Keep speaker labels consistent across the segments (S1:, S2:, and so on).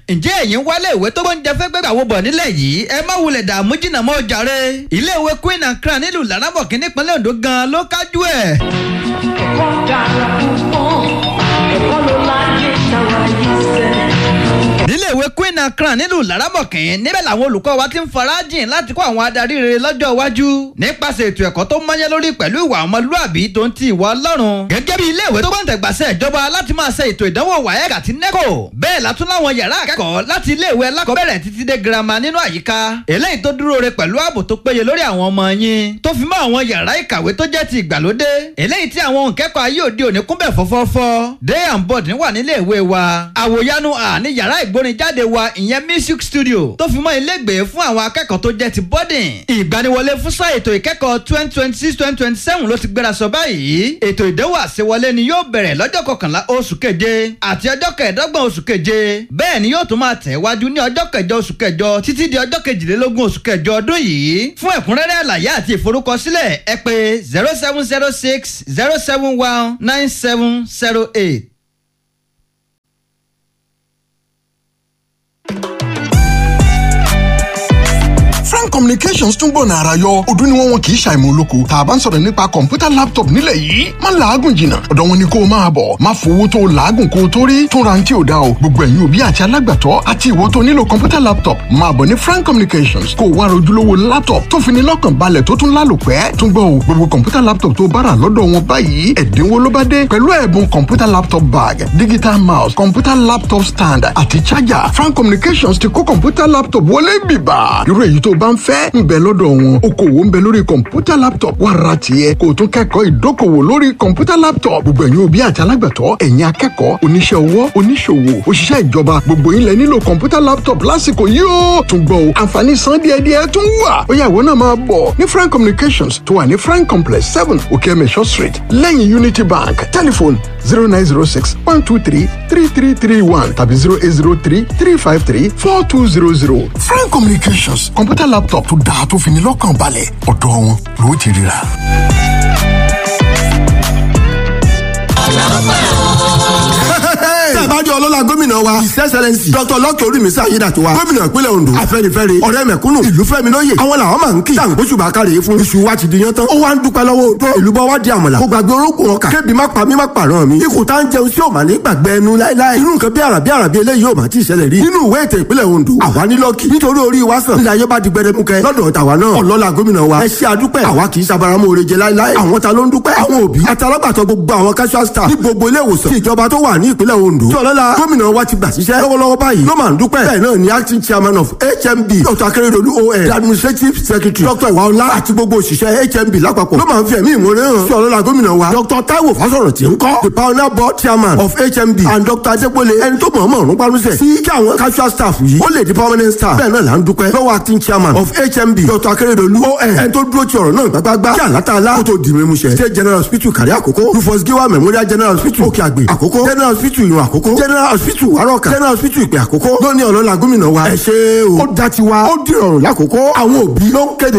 S1: ǹjẹ́ ẹ̀yin wálé ìwé tó gbóúnjẹ fẹ́ gbẹ́gbà wo bọ̀ nílẹ̀ yìí ẹ má wulẹ̀ dààmú jìnnà mọ́ jàre ilé ìwé Queen and Crown nílùú Láràbọ̀kí nípínlẹ̀ Ondo gan ló kájú ẹ̀.
S2: ẹ̀kọ́ dára púpọ̀ ẹ̀kọ́ ló láyé táwa yìí sẹ́.
S1: nílé ìwé Queen and Crown nílùú Láràbọ̀kí níbẹ̀ làwọn olùkọ́ wa ti ń farajìn láti kó àwọn adarí rere lọ́jọ́ iwájú nípasẹ̀ ètò ẹ̀kọ́ tó mọ́yẹ́ lórí pẹ̀lú ìwà ọmọlúàbí tó ń ti ìwà Ọlọ́run gẹ́gẹ́ bí ilé ìwé tó gbọ́ǹtẹ̀gbàsẹ̀ ìjọba láti máa ṣe ètò ìdánwò WAEC àti NECO bẹ́ẹ̀ látún láwọn yàrá akẹ́kọ̀ọ́ láti ilé ìwé alákọ̀ọ́bẹ̀rẹ̀ títí dé girama nínú àyíká eléyìí tó dúró re pẹ̀lú ààbò tó péye lórí àwọn ọmọ yín tó fi mọ́ àwọn yàrá ìkàwé tó jẹ́ ti ìgbàlódé eléyìí tí àwọn òǹkẹ́kọ̀ọ́ ayé òde òní kúnbẹ̀ fọ́fọ́fọ́ day and board wà nílé ìwé wa àwòyanu à ní yàrá ìgbórinjáde wa ìyẹn music studio tó fi mọ́ ilégbèé fún àwọn akẹ́kọ̀ọ́ tó jẹ́ ti boarding ìgbaniwọlé fún sáà ètò ìkẹ́kọ̀ọ́ twenty twenty six twenty twenty seven ló ti gbéra sọ báyìí ètò ìdánwò àṣewọlé ni yóò bẹ̀rẹ̀ lọ́jọ́ kọkànlá oṣù keje àti ọjọ́ kẹẹ̀ẹ́dọ́gbọ̀n oṣù keje bẹ́ẹ̀ ni yóò tún máa tẹ̀ wájú ní ọjọ́ kẹjọ oṣù kẹjọ títí di ọjọ́ kejìlélógún oṣù kẹjọ ọdún yìí fún ẹ̀kúnrẹ́rẹ́ àlàyé àti ìforúkọsílẹ̀ ẹ pè zero seven zero six zero seven one nine seven zero eight.
S3: frank communications tún gbọ̀nà àrà yọ ọdún ni wọ́n wọn kì í ṣàìmọ̀ olóko tá a bá ń sọ̀rọ̀ nípa kọ̀ǹpútà laptop nílẹ̀ yìí má làágùn jìnnà ọ̀dọ̀ wọn ni kó o máa bọ̀ má fowó tó o làágùn kó o tó rí tún ra ní tí o dá o gbogbo ẹ̀yin òbí àti alágbàtọ́ àti ìwọ tó nílò kọ̀ǹpútà laptop máa bọ̀ ní frank communications kó o wá rojúlówó laptop tó fi ní lọ́kàn balẹ̀ tó tún lálòpẹ́ tún gbọ́ o gbogbo kọ̀ǹpútà laptop tó bá rà lọ́dọ̀ wọn báyìí ẹ̀dínwó ló bá dé pẹ̀lú ẹ̀bùn kọ̀ǹpútà laptop bag digital mouse kọ̀ǹpútà laptop stand àti charger frank communications ti kó kọ̀ǹpútà laptop wọlé bìbà irú èyí tó bá ń fẹ́ ń bẹ lọ́dọ̀ wọn okòwò ń bẹ lórí kọ̀ǹpútà laptop wà ra tiẹ̀ kó o tún kẹ́kọ̀ọ́ ìdókòwò lórí kọ̀ǹpútà laptop gbogbo ẹ̀yin òbí àti alágbàtọ́ ẹ̀yin akẹ́kọ̀ọ́ oníṣẹ́ ọwọ́ oníṣòwò òṣìṣẹ́ ìjọba gbogbo yín lẹ nílò kọ̀ǹpútà laptop lásìkò yìí ó tún gbọ́ o àǹfààní san díẹ̀díẹ̀ tún wà ó yá ìwọ náà máa bọ̀ ní frank communications tó wà ní frank complex seven okeemesho street lẹ́yìn unity bank telephone zero nine zero six one two three three three three one tàbí zero eight zero three three five three four two zero zero frank communications kọ̀ǹpútà laptop tó dáa tó fi ní lọ́kàn balẹ̀ ọ̀dọ̀ wọn ló ti ríra.
S4: tẹ́ ẹ bá jẹ́ ọlọ́lá gómìnà wa his excellence dr lọ́kì orímísà ayédàtiwa gómìnà ìpínlẹ̀ ondo afẹ́nifẹ́re ọ̀rẹ́ mẹ̀kúnnù ìlú fẹ́mi lóye àwọn làwọn máa ń kí tàǹgbóṣù bá kárẹ̀ fún iṣu wa ti di yan tán ó wá ń dúpẹ́ lọ́wọ́ odò ìlú bọ́ wá di àmàlà kó gbàgbé orókùn ọkà kébi má pa mí má pààrọ̀ mi ikùn tá ń jẹun sí òmà ní gbàgbé ẹnu láéláé irú nǹkan bí àrà bí àrà bí eléyìí ò má ti ṣẹlẹ̀ rí nínú ìwé ètò ìpínlẹ̀ ondo àwa ní lọ́kì nítorí orí wa sàn nílẹ̀ ayé bá di gbẹdẹmukẹ lọ́dọ̀ tàwa náà ọlọ́lá gómìnà wa ẹ ṣe àdúpẹ́ àwa kì í ṣabaramọ́ oore jẹ láéláé àwọn ta ló ń dúpẹ́ àwọn òbí àtàlágbàtọ́ gbogbo àwọn casual staff ní gbogbo ilé ìwòsàn tí ìjọba tó wà ní ìpínlẹ̀ ondo tí ọlọ́lá gómìnà wa ti gbà síṣẹ́ lọ́wọ́lọ́wọ́ báyìí ló máa ń dúpẹ́ bẹ́ẹ̀ náà ni acting chairman of hmb dr akérèdọ́lù on the administrative secretary dr iwaola àti gbogbo òṣìṣẹ́ hmb lápapọ̀ ló máa ń fi ẹ̀mí ìmoore hàn sí ọlọ́lá gómìnà wa dr taiwo fásọ̀rọ̀ tí ń kọ́ the pioneer board chairman of hmb and dr adépole ẹni tó mọ̀ọ́mọ̀ ọ̀run pálúṣẹ̀ sí kí àwọn casual staff yìí ó lè di permanent staff bẹ́ẹ̀ náà là ń dúpẹ́ lọ́wọ́ acting chairman of hmb dr akérèdọ́lù on ẹni tó dúró ti ọ̀rọ̀ náà gbágbágbá kí àlátàlá kó tó di mímúṣẹ state general hospital kárí àkókò rufus giwa memorial general hospital òkè àgbè àkókò general hospital ìrùn àkókò general hospital wàrọ̀kà general hospital ìpè àkókò lóní ọlọ́lá gómìnà wa ẹ ṣe o ó dá tiwa ó dìrọ̀rùn lákòókò àwọn òbí ló ń kéde.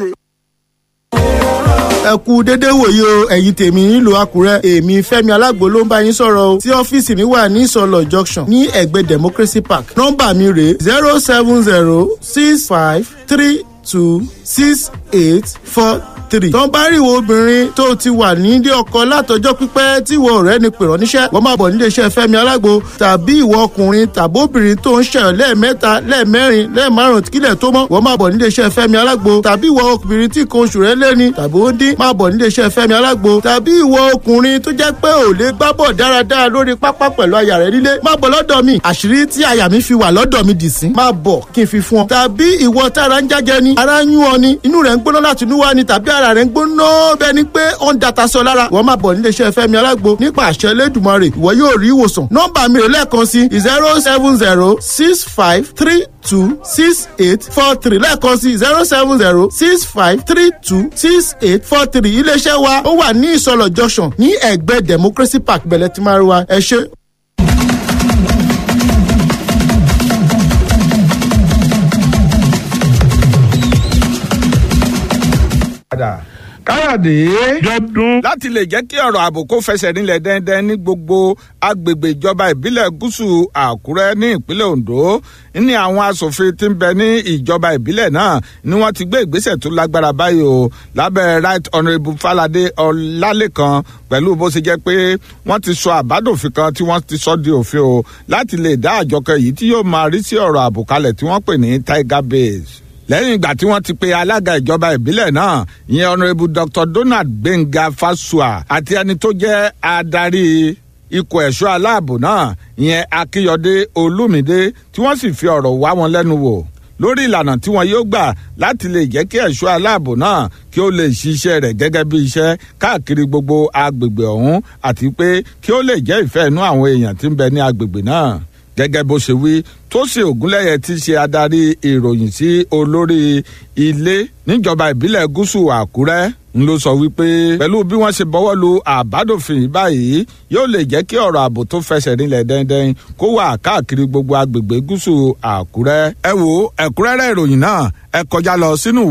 S5: ẹ kú dédé wòye o ẹ̀yin tèmi nílùú àkúrẹ́ èmi fẹ́mi alágbo ló ń bá yín sọ̀rọ̀ o tí ọ́fíìsì mi wà ní ìsọlọ junction ní ẹ̀gbẹ́ democracy park nọ́mbà mi rèé zero seven zero six five three two six eight four three. tó ń bá rí ìwọ obìnrin tó ti wà nílé ọkọ látọjọ́ pípẹ́ tí ìwọ ọ̀rẹ́ ni pèrọ níṣẹ́ wọ́n máa bọ̀ nílé iṣẹ́ fẹ́mi alágbo tàbí ìwọ ọkùnrin tàbí obìnrin tó ń ṣẹyọ lẹ́ẹ̀mẹ́ta lẹ́ẹ̀mẹ́rin lẹ́ẹ̀márùn kílẹ̀ tó mọ́ wọ́n máa bọ̀ nílé iṣẹ́ fẹ́mi alágbo tàbí ìwọ obìnrin tí kan oṣù rẹ̀ lẹ́ni tàbí ó dín máa bọ̀ nílé iṣẹ́ fẹ́mi alágbo tàbí ìwọ ọkùnrin tó jẹ́ pé ò lè gbábọ̀ dáradára lórí pápá pẹ̀lú aya rẹ̀ nílé máa bọ̀ lọ́dọ̀ mi àṣírí tí aya mi fi wà lọ́dọ̀ mi dì sí máa bọ̀ kí n fi fún ọ tàbí ìwọ tára ń jájẹ ni ara ń yún ọ ni inú rẹ̀ ń gbóná láti inú wá ni tàbí ara rẹ̀ ń gbóná bẹ́ẹ̀ ni pé ó ń data sọ lára wọ́n máa bọ̀ nílé iṣẹ́ fẹ́mi alágbo nípa àṣẹ lẹ́dùnmọ́rè ìwọ yóò rí ìwòsàn nọ́mbà mi rè lẹ́ẹ̀kan sí zero seven zero six five three two six eight four three lẹ́ẹ̀kan sí zero seven zero six five three two six eight four three iléeṣẹ́ wa ó wà ní ìsọlọ̀ junction ní ẹ̀gbẹ́ democracy park bẹ̀lẹ̀ tí máa rí wa ẹ ṣe.
S6: káyọ̀dé jọdún.
S7: láti lè jẹ́ kí ọ̀rọ̀ ààbò kó fẹsẹ̀ rinlẹ̀ dẹ́ndẹ́n ní gbogbo agbègbè ìjọba ìbílẹ̀ gúúsù àkúrẹ́ ní ìpínlẹ̀ ondo ní àwọn asòfin tí ń bẹ ní ìjọba ìbílẹ̀ náà ni wọ́n ti gbé ìgbésẹ̀ tó lágbára báyìí o lábẹ́ right honourable falade ọlálẹ́kan pẹ̀lú bó ṣe jẹ́ pé wọ́n ti sọ àbádòfin kan tí wọ́n ti sọ di òfin o láti lè dá àjọ kan yìí tí yóò máa rí sí ọ̀rọ̀ ààbò kalẹ̀ tí wọ́n pè ní tiger base lẹ́yìn ìgbà tí wọ́n ti pe alága ìjọba ìbílẹ̀ náà ìyẹn honourable dr donald gbẹ̀ngà fasua àti ẹni tó jẹ́ adarí ikọ̀ ẹ̀ṣọ́ aláàbò náà ìyẹn akínyọdé olúmídé tí wọ́n sì fi ọ̀rọ̀ wá wọn lẹ́nu wò lórí ìlànà tí wọn yóò gbà láti lè jẹ́ kí ẹ̀ṣọ́ aláàbò náà kí ó lè ṣiṣẹ́ rẹ̀ gẹ́gẹ́ bí iṣẹ́ káàkiri gbogbo agbègbè ọ̀hún àti pé kí ó lè jẹ́ ìfẹ́ inú àwọn èèyàn tí ń bẹ ní agbègbè náà gẹ́gẹ́ bó ṣe wí tósìn ògúnlẹ̀yẹ ti ṣe adarí ìròyìn sí olórí ilé níjọba ìbílẹ̀ gúúsù àkúrẹ́ ń ló sọ wípé pẹ̀lú bí wọ́n ṣe bọ́wọ́ lu àbádòfin báyìí yóò lè jẹ́ kí ọ̀rọ̀ ààbò tó fẹsẹ̀ rinlẹ̀ dẹ́ndẹ́n kó wà káàkiri gbogbo agbègbè gúúsù àkúrẹ́ ẹ wo ẹ̀kúrẹ́rẹ́ ìròyìn náà ẹ kọjá lọ sínú